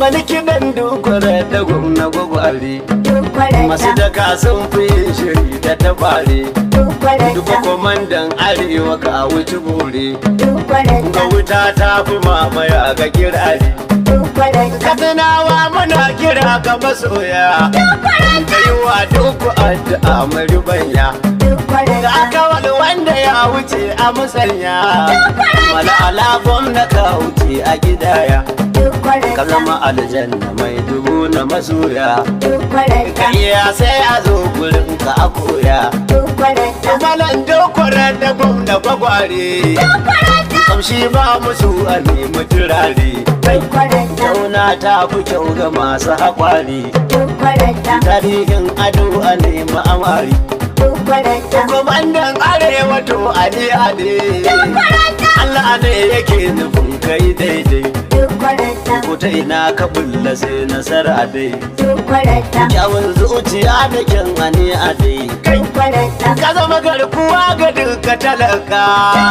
wani kiɗan dukwara da gwamna gwagware dukwaran masu da daka sun fi yin shiri da tabare dukwaran duka da kwamandan arewa ka wuce bore dukwaran ga da wuta ta fi mamaya ga kirare dukwaran da katsinawa muna kira ga masoya da yi wa duku addu'a maribanya dukwaran da da aka wani wanda ya wuce a musanya mala'ala gwamna ka wuce a gidaya dukwaran ka da zama aljanna mai dubu na masoya dukwaran ka da iya sai a zo gurin ka a koya dukwaran da malan dokwarar da gwamna gwagware kamshi ba musu a nemi turare dukwaran da Tauna ta fi kyau ga masu haƙwari dukwaran da tarihin ado a nemi amari dukwaran da Kwamandan arewa to ali ade Allah ne yake nufin kai daidai dukwaran da ko ta ina ka bulla sai nasara dai dukwaran da kyawun zuciya da kyan ani ade dukwaran da ka zama garkuwa ga duka talaka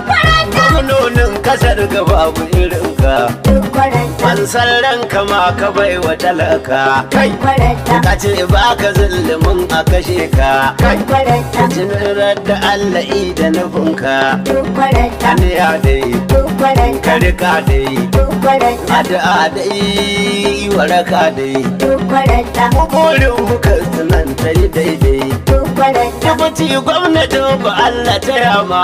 gwamnonin kasar ga babu irinka dukwaran da an san ranka ma ka bai wa talaka kai dukwaran da ka ce ba ka zulumin a kashe ka kai dukwaran da tunar da Allah i da nufinka dukwaran da aniya dai dukwaran da ka rika dai dukwaran da addu'a dai waraka dai dukwaran da mu burin muka tunan ta yi daidai dukwaran da Dubuti gwamnati ba Allah ta yama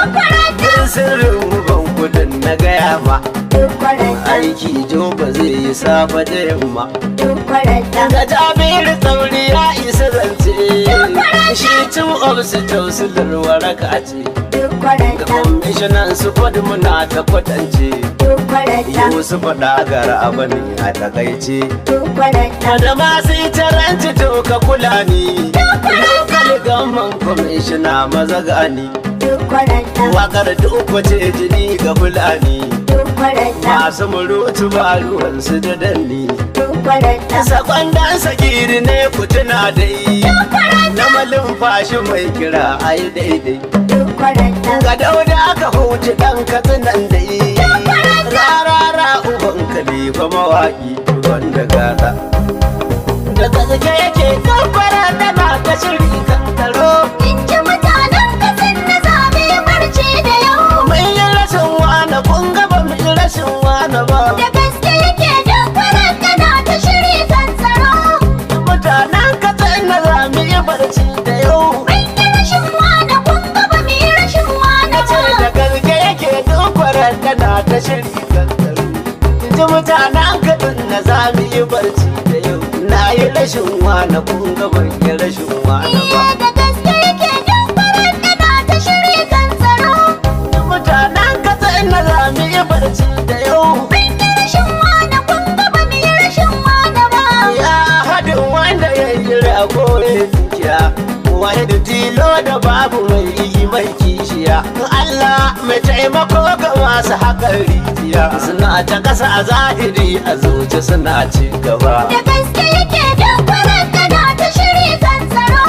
Din sirrin mu ban kudin na gaya ma dukwaran da Aiki jo ba zai yi safa da yamma dukwaran da Ga Jabiru tsauri ya isa zance Shi cin ofisi tausilar waraka ce dukwaran Ga da kwamishinan su kwadu muna ta kwatance dukwaran da Yau su faɗa gara abani a takaice dukwaran da da masu itaranci to ka kula ni Lokal gaman kwamishina maza gani dukwaran da Wakar duk wace jini ga fulani dukwaran da Masu murutu ba ruwansu da danni dukwaran da Sakon dan sagiri ne ku tuna dai Na malin fashi mai kira ai daidai dukwaran da Ga dauda aka huce dan katsinan dai Rarara uban kalifa mawaki wanda gada Da gaske yake kafara tana ta shiri kan taro in ji mutanen kasan na zabe barci da yau Mun yi rashin wane kun ga ba mu yi rashin wane ba da gaske yake dukwaran da na ta shiri kan tsaro Mutanen katsayin na za mu yi barci da yau mun yi rashin wane kun ga ba mu yi rashin wane ce ba da gaske yake dukwarar tana ta shiri kankaru ji mutanen kadin na za mu yi barci da yau na yi rashin wane kun ga ban yi rashin wane ba Iya da gaske yake dukwaran da na ta shiri kan tsaro mutanen katsayin na za mu yi barci da yau mun yi rashin wane kun ga ba mu yi rashin wane ba ya haɗin wanda ya yi rago ya dukiya wani da tilo da babu mai yi mai kishiya Allah mai taimako ga masu haƙar rijiya suna ta ƙasa a zahiri a zuci suna ci gaba da gaske yake dukwaran da na ta shiri kan tsaro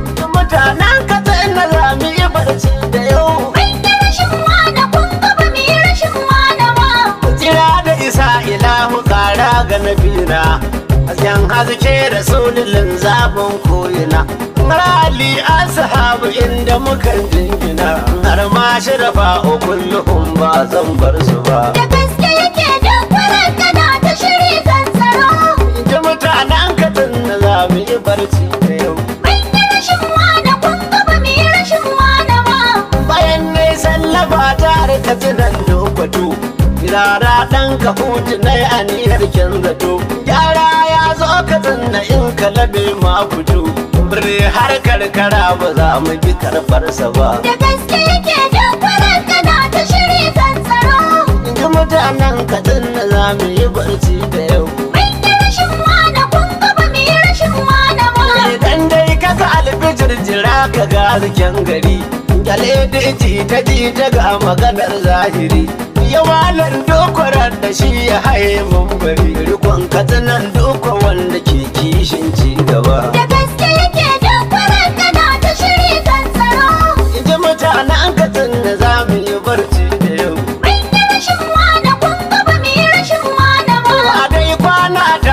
mutanen katsayin na zami yi barci da yau mun yi rashin wane kun ga ba mu yi rashin wane ba jira da isa ilahu kara ga nabina hasken haske da sululin zabin koyina rali ashabu inda mukan jingina har ma shirafa o kullum ba zan bar su ba da gaske yake dukwaran da na ta shiri kan tsaro ji mutanen katin na zami yi barci da yau mun yi rashin wane kun ga ba mu yi rashin wane ba bayan ne sallaba tare ka tunan lokwato Kirara ɗan ka hutu na yi aniyar kyan zato Gyara ya zo ka tsanna in ka labe ma fito Birni har karkara ba za mu bi karɓarsa ba da gaske yake dukwaran da na ta shiri kan tsaro In ji mutanen ka tsanna za mu yi barci da yau mun yi rashin wane kun ga ba mu yi rashin wane ba Idan dai ka ga albijir jira ka ga zikin gari Gyale da ji ta ji ta ga maganar zahiri Yawalan dokwarar da shi ya haye mun bari Rikon katsinan doko wanda ke kishin ci gaba da gaske yake dukwaran da na ta shiri kan tsaro Inji mutanen katsin da za mu yi barci da yau mun yi rashin wane kun ga ba mu yi rashin wane ba A dai kwana ta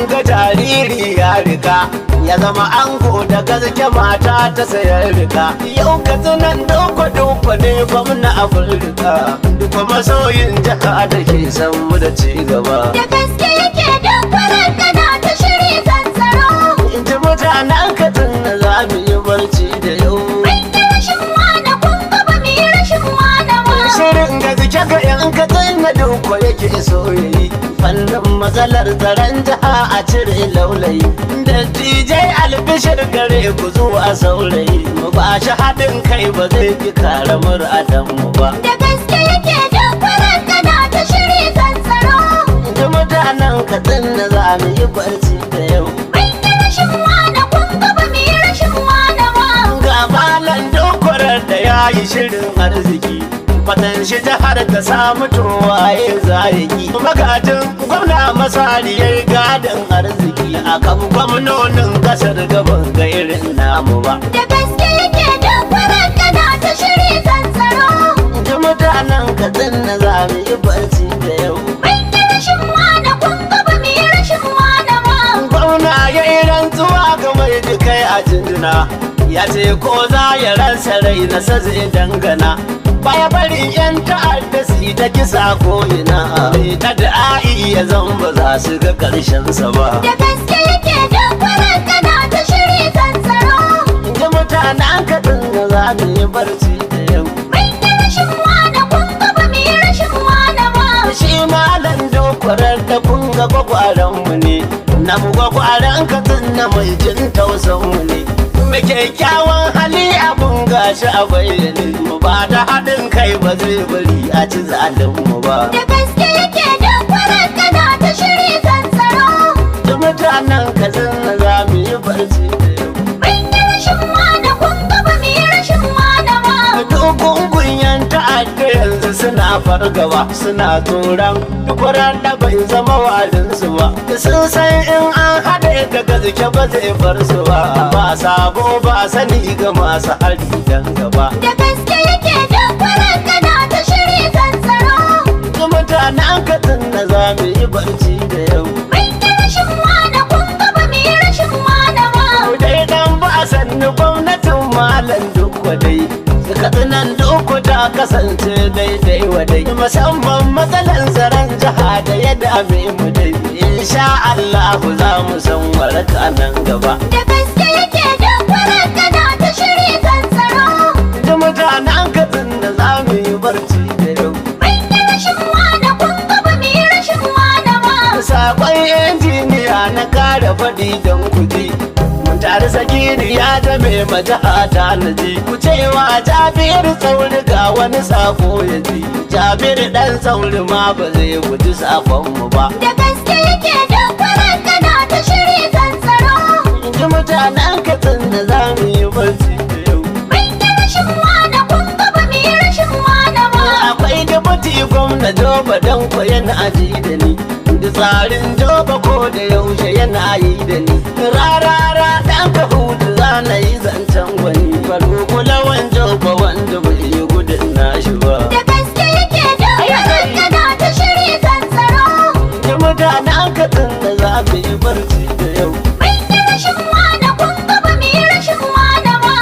ga jariri ya rika ya zama ango da gaske mata ta sayar rika yau ka tunan doko doko ne gwamna afirka duka masoyin jaka da ke san mu da ci gaba Da gaske yake duk farar gada ta shiri kan tsaro. in ji mutanen ka tunna za mu yi barci da yau Mun yi rashin wane kun ga ba mu yi rashin wane ba. shirin gaske ga yan ka tunna doko yake so yayi fannin matsalar tsaron jiha a cire laulayi da dj albishir gare ku zuwa saurayi mu ba shi haɗin kai ba zai ki kare mur'adan mu ba Da gaske yake duk farar gada ta shiri kan tsaro. da mutanen kaɗan na za mu yi barci da yau Mun yi rashin wane kun ga ba mu yi rashin wane ba. ga malan dokwarar da ya yi shirin arziki fatan shi jihar ta samu towaye zayaki magajin gwamna masari ya yi gadon arziki a kan gwamnonin kasar gaban ga irin namu ba Da gaske yake duk farar gada ta shiri kan tsaro. da mutanen kaɗan na za mu yi barci da yau Mun yi rashin wane kun ga ba mu yi rashin wane ba. gwamna ya yi rantsuwa ga mai dukai a jinjina ya ce ko za ya ransa rai na sa zai dangana baya bari yan ta'adda su yi ta kisa ko ina mai ta da'i ya zan ba za su ga karshen sa ba Da gaske yake duk farar gada ta shiri kan tsaro. ji mutanen kaɗin da za mu yi barci da yau Mun yi rashin wane kun ga ba mu yi rashin wane ba. shi malam dokwarar da kun ga gwagwaran mu ne na mu gwagwaran katin na mai jin tausan mu ne mai kyakkyawan hali abun gashi a bayyane mu ba da haɗin kai ba zai bari a ci zalin mu ba Da gaske yake duk farar gada ta shiri kan tsaro. da mutanen katin na za mu yi barci da yau Mun yi rashin wane kun ga ba mu yi rashin wane ba. Dogon kunyan ta'adda yanzu suna fargaba suna tsoron dukwaran da bai zama walinsu ba sun san in an haɗe da gaske ba zai bar su ba ba sabo ba sani ga masu hari dan gaba Da gaske yake duk farar gada ta shiri kan tsaro. ga mutanen katin na za mu yi barci da yau Mun yi rashin wane kun ga ba mu yi rashin wane ba. dai dan ba sannu gwamnatin malam duk wadai katsinan duk ta kasance daidai wadai musamman matsalan tsaron jiha da ya dame mu dai insha Allah za mu san waraka nan gaba Da gaske yake duk farar gada ta shiri kan tsaro. da mutanen katsin da za mu yi barci da yau Mun yi rashin wane kun ga ba mu yi rashin wane ba. sakon injiniya na kare faɗi don kuji mun tare sagiri ya zame majaha ta naji ku cewa jabir tsauri ga wani sako ya ji jabir dan tsauri ma ba zai guji sakon mu ba Da gaske yake duk farar gada ta shiri kan tsaro. in ji mutanen katsin da za mu yi barci da yau Mun yi rashin wane kun ga ba mu yi rashin wane ba. akwai dubuti gwamna joba don ko yana ji da ni da tsarin joba ko da yaushe yana yi da ni rarara dan ka hudu za na yi zancen gwani faru kulawan joba wanda bai yi gudun nashi ba Da gaske yake duk farar gada ta shiri kan tsaro. da mutanen katsin da za mu yi barci da yau Mun yi rashin wane kun ga ba mu yi rashin wane ba.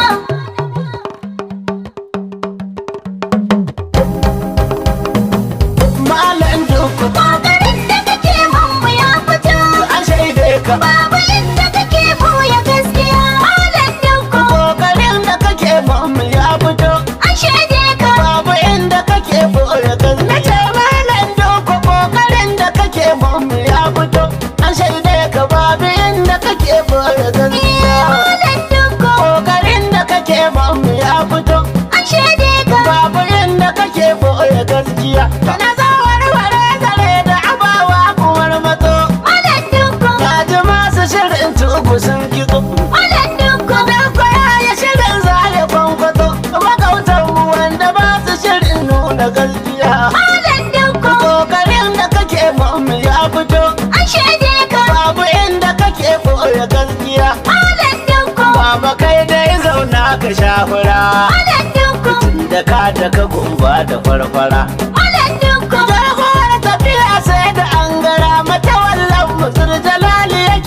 malam duku Ƙoƙarin da kake mun ya fito. an shaide ka Babu inda kake buya gaskiya. Malam Dukku kokarin da kake mamu ya fito an shaide ka. babu inda kake boye kan na ce malam doko kokarin da kake mamu ya fito an shaide ka babu inda kake boye gaskiya Malam Dukku kokarin da kake mamu ya fito an shaide ka. babu inda kake boye gaskiya kana za warware zare da abawa kumar mato Malam Dukku ka ji masu shirin tuku sun kitso Malam Dukku Dan kwaya ya shirin zaya kwankwato Magautan mu wanda ba su shirin nuna gaskiya Malam Dukku Kokarin da kake mamu ya fito an shaide ka. Babu inda kake boye gaskiya Malam Dukku Baba kai dai zauna ka shafura Malam Dukku Da ka da ka gumba da farfara Malam Dukku Jagorar tafiya sai da an gara mata wallan musul jalali ya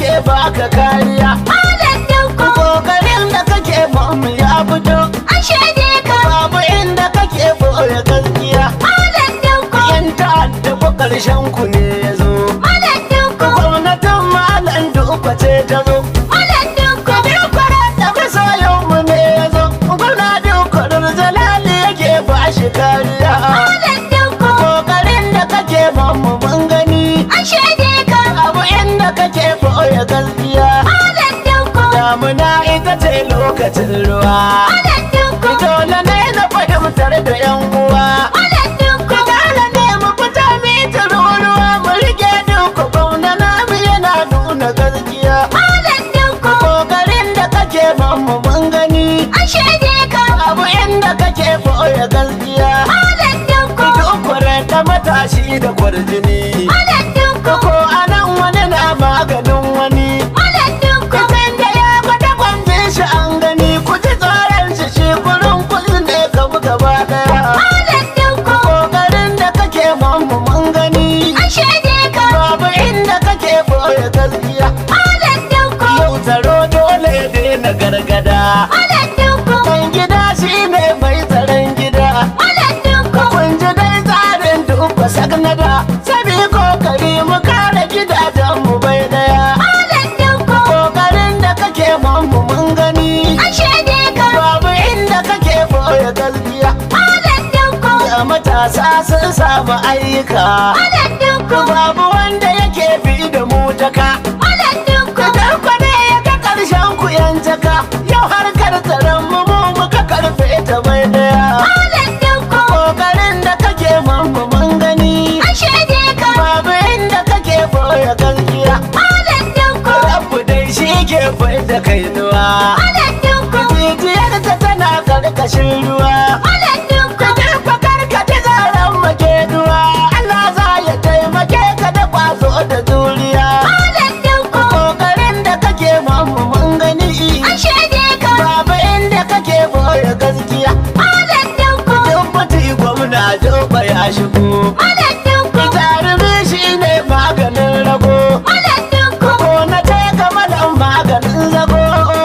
baka kariya Malam Dukku, kokarin da kake mamu ya fito an shaide ka. babu inda kake boye gaskiya Malam Dukku, yan ta'adda ko karshen ku ne ya zo Malam Dukku, gwamnatin malam duka ce ta zo Malam Dukku, da kasa yau mu ne ya zo gwamna duka jalali yake ba shi kariya Malam Dukku, kokarin da kake mamu mun gani an shaide ka. abu inda kake boye gaskiya Malam Dukku, damuna ita ce lokacin ruwa Malam Dukku, dole ne na fahimtar da yan uwa Malam Dukku, dole ne mu fita mitar ruwa mu rike duka gwamna namu yana nuna gaskiya Malam Dukku, kokarin da kake mamu mun gani an shaide ka. abu inda kake boye gaskiya Malam Dukku, duk da matashi da kwarjini Malam Dukku, ko anan wani na maganin wani Malam Dukku, Kusan da ya gwada gwamfin shi an gani ku ji tsoron shi shi kurin kuzi ne kamu gaba daya. Malam Dukku, Kokarin da kake mamu mun gani an shaide ka. babu inda kake boye gaskiya. Malam Dukku, Yau tsaro dole ya daina gargada. Malam Dukku, Ɗan gida shi ne mai tsaron gida. Malam Dukku, Kun ji dai tsarin dubba sagnada. Sabi kokari mu kare gidajen mu bai daya. Malam Dukku, Kokarin da kake mamu mun gani. an shaide ka. Babu inda kake boye gaskiya Malam Dukku, da matasa sun samu ayyuka Malam Dukku, Babu wanda yake bi da mu taka Malam Dukku, Idan kwane ya ga ƙarshen ku yan jaka Yau harkar tsaron mu mu muka karfe ta mai daya Malam Dukku, Kokarin da kake mamu mun gani an shaide ka. Babu inda kake boye gaskiya Malam Dukku, Rabu dai shi ke bai da kainuwa Malam Dukku, Jijiyar ta tana karkashin ruwa Malam Dukku, Fakar ka ta zaren makeduwa Allah za ya taimake ka da kwazo da juriya Malam Dukku, Kokarin da kake mamu mun gani an shaide ka. Babu inda kake boye gaskiya Malam Dukku, Duk mutu gwamna joba ya shigo Malam Dukku, Jarumi shi ne maganin rago Malam Dukku, Ko na ce kamalan maganin zago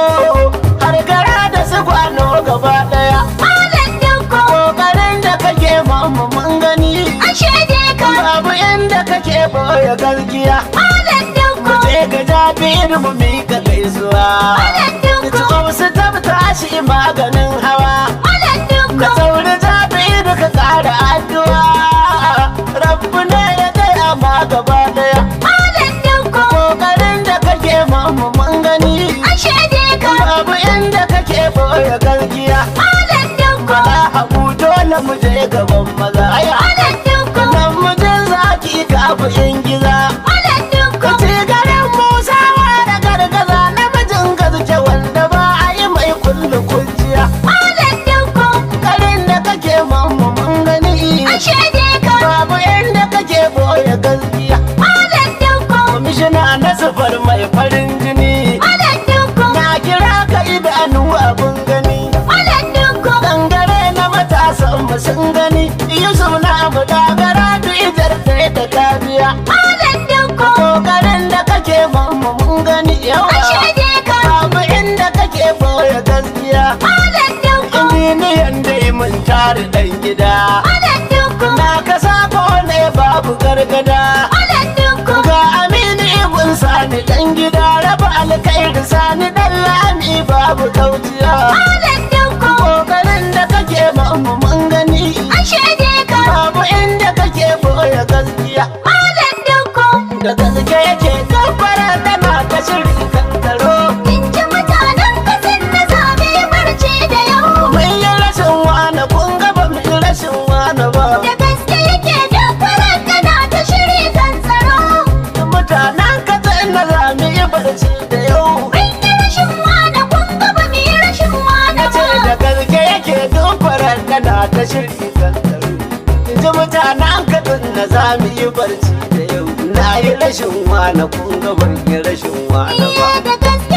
Har gara da su kwano gaba daya Malam Dukku, Kokarin da kake mamu mun gani an shaide ka. Babu inda kake boye gaskiya Malam Dukku, Mu je ga jabir mu mika gaisuwa Malam Dukku, Tsohon su tabta shi maganin hawa Malam Da Dukku, sauri jabir ka kara addu'a Rabbu ne ya gaya ma gaba daya Malam Dukku, Kokarin da kake mamu mun gani an shaide ka. Babu inda kake boye gaskiya Malam Dukku, Bala habu dole mu je gaban maza aya Malam Dukku, Nan mu je zaki kafu in giza Malam Dukku, Ci garin Musawa da gargaza namijin gaske wanda ba a yi mai kullu kujiya. Malam Dukku, Garin da kake mamu mun gani. an shaide ka. Babu inda kake boye gaskiya. Malam Dukku, Kwamishina na sufar mai farin jini. Malam Dukku, Na kira ka idanu abun gani. Malam Dukku, Dangare na matasan mu sun gani. Yusuf na mu dagara du ijar sai da kabiya. Malam Dukku, Kokarin da kake mamu mun gani yawa. an shaide ka. Babu inda kake boye gaskiya Malam Dukku, Injiniyan dai mun tare dan gida Malam Dukku, Na kasa ko ne babu gargada Malam Dukku, Ga Aminu Ibn Sani dan gida Raba alkhairi Sani dan lami babu kauciya Malam Dukku, Kokarin da kake mamu mun gani an shaide ka. Babu inda kake boye gaskiya Malam Dukku, Da gaske yake kafara tana ta shiri kan taro in ji mutanen kasin na zabe barci da yau. Mun yi rashin wani kun ga ba mu yi rashin wani ba Da gaske yake duk tana ta shiri kan tsaro. Mutanen kasa ina za mu yi barci da yau Mun yi rashin wane kun ga ba mu yi rashin wane ce da ba. gaske yake dufarar kana ta shirki kan tsaro ji mutanen kasan na za mu yi barci da yau na yi rashin wani kun ga ban yi rashin wani ba Iya da gaske